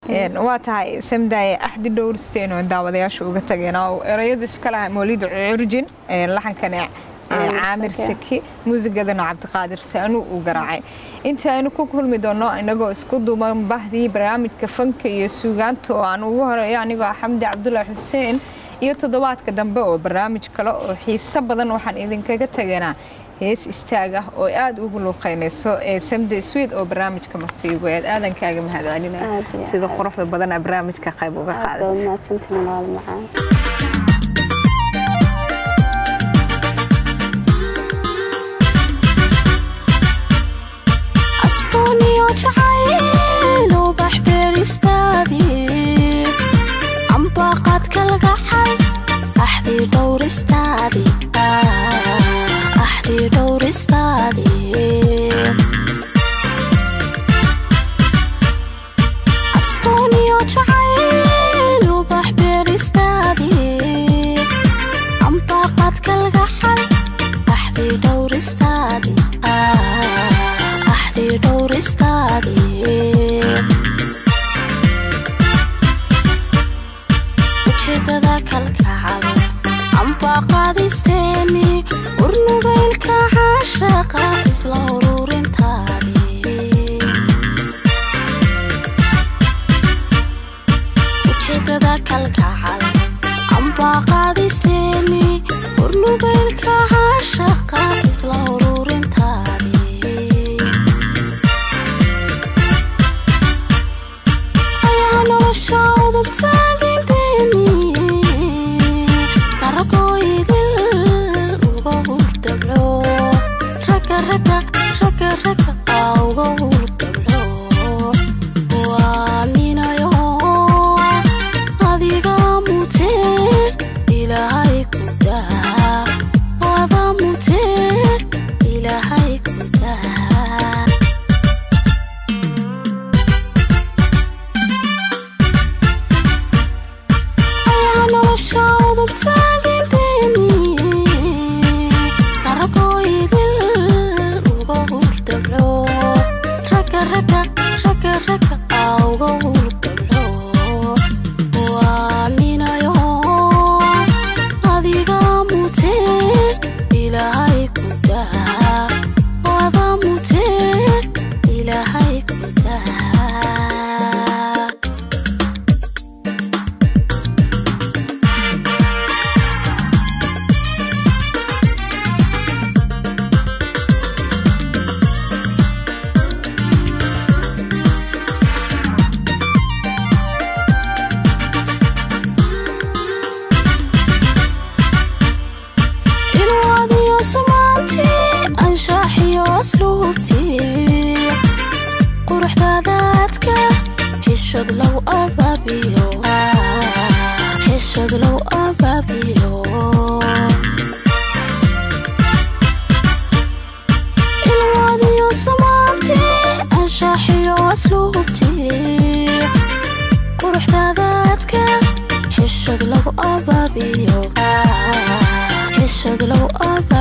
waa tahay samdaye axdi dhowrsteen oo daawadayaasha uga tageen oo erayadu iska laha mawlida curjin laxankana caamir saki muusigadana cabdiqaadir saanu uu garaacay inta aynu ku kulmi doono inagoo isku duuban bahdii barnaamijka fanka iyo suugaanta oo aan ugu horeeyo anigoo ah xamdi cabdulaahi xuseen iyo toddobaadka dambe oo barnaamij kale oo xiiso badan waxaan idinkaga taganaa hees istaag ah oo aada ugu luuqeynayso ee samde swed oo barnaamijka martiigu aad aadankaaga mahadcelina sida quruxda badana barnaamijka qayb uga qaadatay xishad lagu abaabiyo